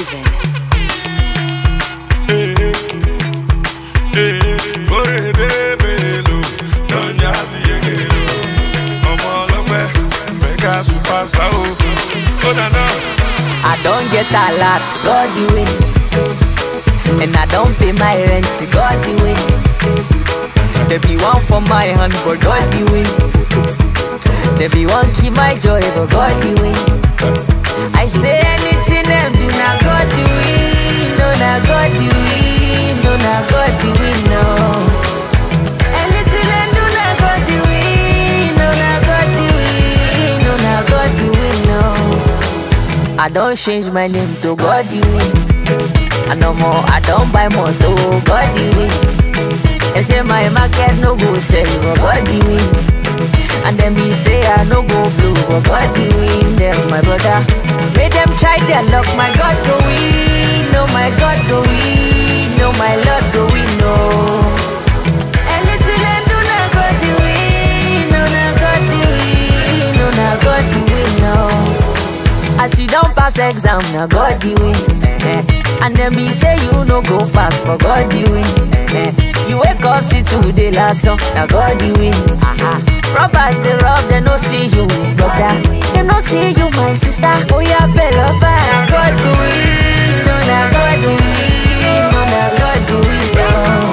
Steven. Orebebelo, Donyazi Yegelo. Ọmọ ọlọ́pẹ́, mega superstar o. Ó dáná. I don't get a lot, God the way. And I don't pay my rent, God the way. There be one for my hand, but God the way. There be one keep my joy, but God the way. I say anything them do, now God the way. No, now God the way. No, now God the way, no. Anything them do, now God the way. No, now God the way. No, now God the way, no. I don't change my name to God you win. And no more, I don't buy more to God you win. They say my market no go sell, but God you win. And then me say I no go blue, but God you win. Them my brother, make them try their luck. My God go win, no my God go win, no my Lord go win, no. Anything I do, now God you win, no now God you win, no now God you win, no. As you don't pass exam, now God you win. eh-eh. And then me say you no go pass, but God you win. eh-eh. You wake up, see today last song, now God you win. Uh-huh. Robbers they rob, they no see you, brother. They no see you, my sister. Oh yeah, better fast. God do win, no now God do win, no now God do win. No.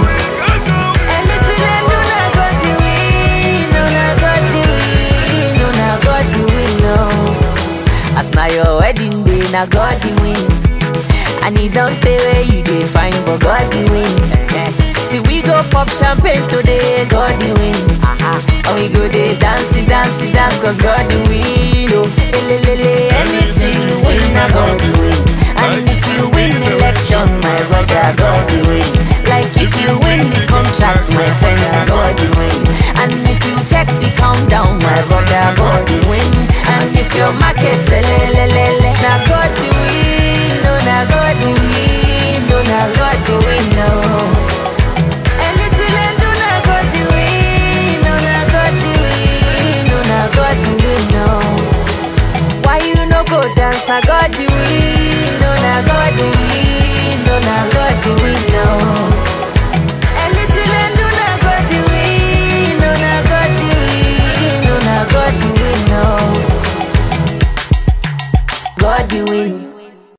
Anything I do, now God do win, no now God do win, no now God do win, no. As na your wedding day, na God the win. And he don't tell where you dey find, but God the win. Eh-eh. See we go pop champagne today, God the win. Uh-huh. And we go dey dance, dance, dance, cause God the win. Oh, elelele, anything you win, na God the win. And if you win election, my brother, God the win. Like if you win the contract, my friend, na God the win. And if you check the countdown, my brother, God the win. And if your market, elelele, na God